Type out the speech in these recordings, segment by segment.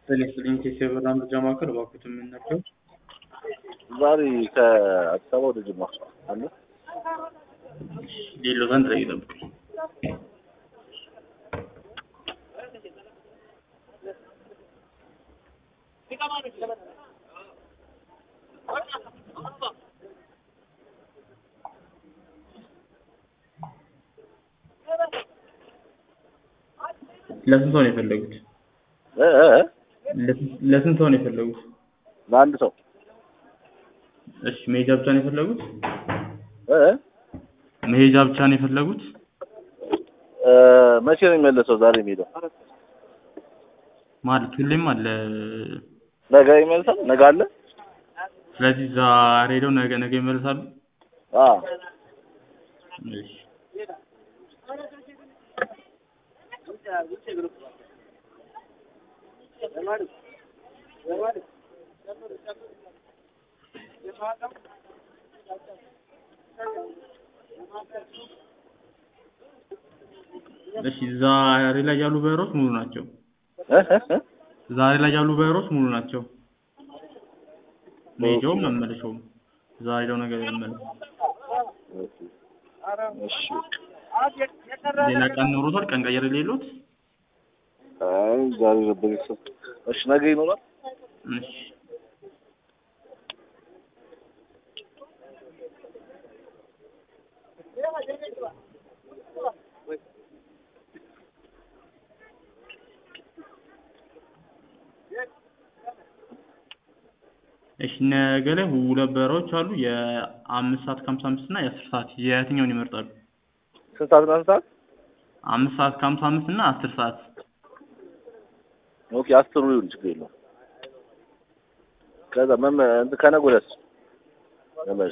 ጤና ይስጥልኝ ቴሴ ብራ መረጃ ማዕከል እባክዎትን ምን ነበር? ዛሬ ከአዲስ አበባ ወደ ጅማ አለ ሌሎ ዘንድ ላይ ይጠብቁኝ። ለስንት ሰው ነው የፈለጉት? እ እ እ? ለስንት- ለስንት ሰው ነው የፈለጉት? ለአንድ ሰው እሺ መሄጃ ብቻ ነው የፈለጉት? እ እ? መሄጃ ብቻ ነው የፈለጉት? እ መቼ ነው የሚመለሰው? ዛሬ የሚሄደው ማለት ሁሌም አለ። ነገ ይመልሳል። ነገ አለ። ስለዚህ ዛሬ ሄደው ነገ ነገ ይመለሳሉ። አዎ እሺ እሺ ዛሬ ላይ ያሉ በሮች ሙሉ ናቸው። እ እ እ? ዛሬ ላይ ያሉ በሮች ሙሉ ናቸው። መሄጃውም መመለሻውም ዛሬ ሄደው ነገ ይመለሱ። እሺ ሌላ ቀን ኖሮታል? ቀን ቀየር የሌሎት? አይ ዛሬ ነበር የሰው እሺ ነገ ይኖራል። እሺ እሺ ነገ ላይ ሁለት በረራዎች አሉ። የአምስት ሰዓት ከሀምሳ አምስት እና የአስር ሰዓት የትኛውን ይመርጣሉ? ስንት ሰዓት እና ስንት ሰዓት? አምስት ሰዓት ከሀምሳ አምስት እና አስር ሰዓት ኦኬ አስሩ ይሁን ችግር የለውም። ከዛ መመ እንትን ከነገ ወዲያስ መመለሻ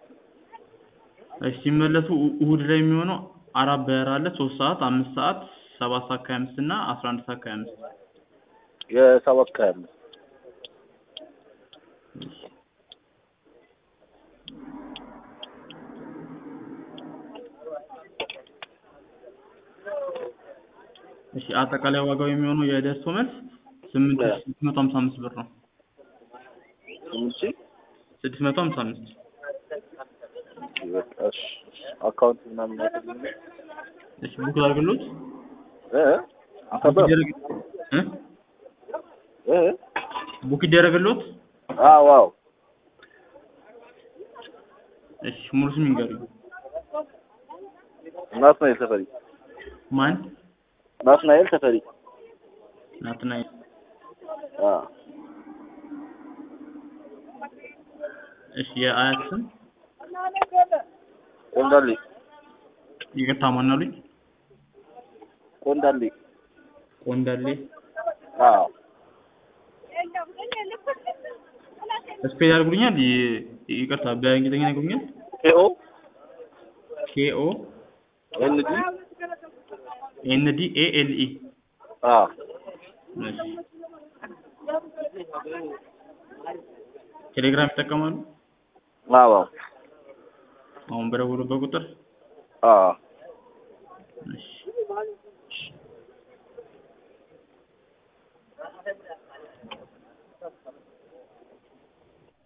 እሺ ሲመለሱ እ- እሁድ ላይ የሚሆነው አራት በረራ አለ። ሶስት ሰዓት፣ አምስት ሰዓት፣ ሰባት ሰዓት ከሀያ አምስት እና አስራ አንድ ሰዓት ከሀያ አምስት የሰባት ከሀያ አምስት እሺ አጠቃላይ ዋጋው የሚሆነው የደርሶ መልስ ስምንት ሺህ ስድስት መቶ ሀምሳ አምስት ብር ነው። ስምንት ሺህ ስድስት መቶ ሀምሳ አምስት በቃ እሺ አካውንት ምናምን ያደርግልኝ እሺ ቡክ ላድርግሎት? እ እ? አከበር ይደረግ- እ? እ እ? ቡክ ይደረግሎት? አዎ አዎ እሺ ሙሉ ስም ይንገሩኝ። ናትናኤል ተፈሪ ማን? ናትናኤል ተፈሪ ናትናኤል። አዎ እሺ የአያት ስም ቆንዳሌ ይቅርታ ማን አሉኝ? ቆንዳሌ ቆንዳሌ። አዎ ስፔል ያደርጉልኛል? ይ- ይቅርታ በእንግሊዝኛ ያደርጉልኛል? ኤኦ ኬኦ ኤንዲ ኤን ዲ ኤ ኤል ኢ አዎ እሺ ቴሌግራም ይጠቀማሉ? አዎ አሁን በደወሉበት ቁጥር አዎ እሺ